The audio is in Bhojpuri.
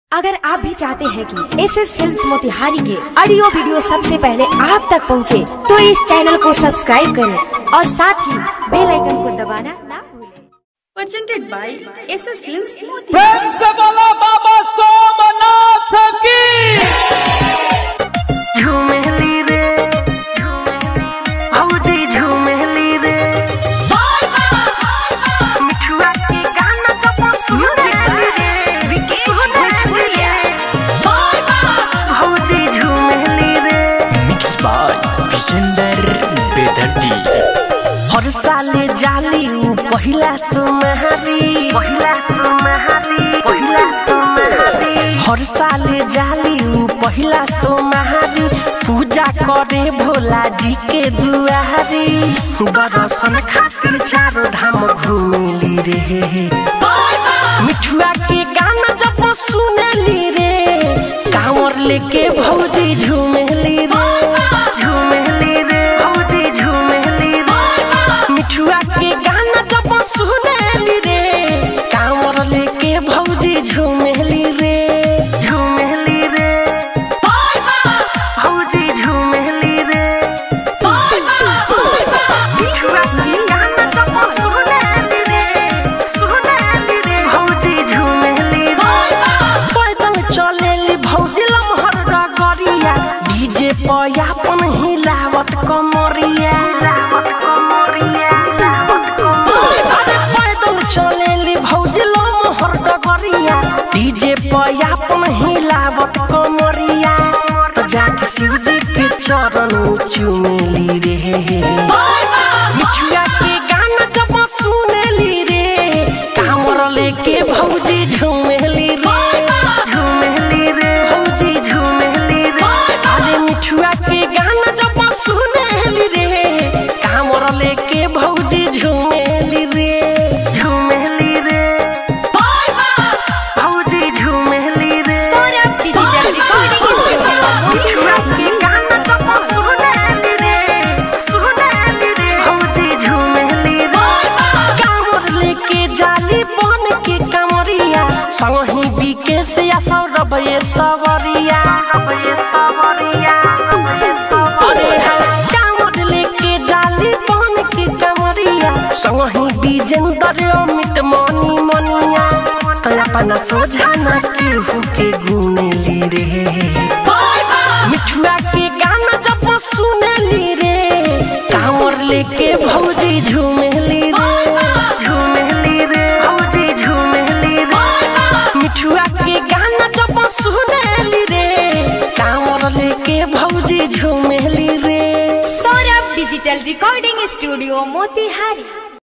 अगर आप भी चाहते हैं कि एस एस फिल्म मोतिहारी के ऑडियो वीडियो सबसे पहले आप तक पहुंचे, तो इस चैनल को सब्सक्राइब करें और साथ ही बेल आइकन को दबाना ना भूलें। presented by SS Films Moti. प्रेम से बोला बाबा सोमनाथ की झूमेली रे हौजी झूमेली रे मिठुआ के गाना जब सुनेली रे सुनेली रे हौजी झूमेली रे मिक्स बाय विजेंदर बेदर्दी हर साले जाली उ पहिला सुमहारी पहिला सुमहारी पहिला सुमहारी हर साले जाली उ पहिला सुमहारी पूजा करे भोला जी के दुआरी दर्शन खातिर चारो धाम घूमेली रे मिठुआ के गाना जब सुनेली रे कांवर लेके भौजी झूमेली रे झूमेली रे भौजी झूमेली रे मिठुआ के गाना जब सुनेली रे कांवर लेके भौजी झूमेली रे झूमेली रे भौजी झूमेली रे मिठुआ के गाना जब सुनेली रे सुनेली रे भौजी झूमेली रे पैदल चलेली भौजी लमहर डगरिया डीजे पयापन हिलावत कमरिया हिलावत कमरिया हिलावत कमरिया अरे पैदल चलेली भौजी लमहर डगरिया डीजे पयापन हिलावत कमरिया तो जाके शिवजी के चरण चुमेली रे मिठुआ के गाना जब सुनेली रे कामर लेके भौजी झूमेली रे झूमेली रे भौजी झूमेली रे अरे मिठुआ के गाना जब सुनेली रे कामर लेके भौजी झूमेली रे झूमेली रे भौजी झूमेली रे सौरभ डिजिटल रिकॉर्डिंग स्टूडियो मिठुआ के गाना जब सुनेली रे सुनेली रे भौजी झूमेली रे कांवर लेके जाली बन के कमरिया संगही बीके से या सौरभ ये सवरिया ये सवरिया अरे हाँ कांवर लेके जाली बन के कमरिया संगही बीजेंद्र अमित मनी मनिया तो अपना सोझा न केहू के गुनेली रे मिठुआ के गाना जब सुनेली रे कांवर लेके भौजी झूमेली रे झूमेली रे भौजी झूमेली रे मिठुआ के गाना जब सुनेली रे कांवर लेके भौजी झूमेली रे Saurabh digital recording studio Motihari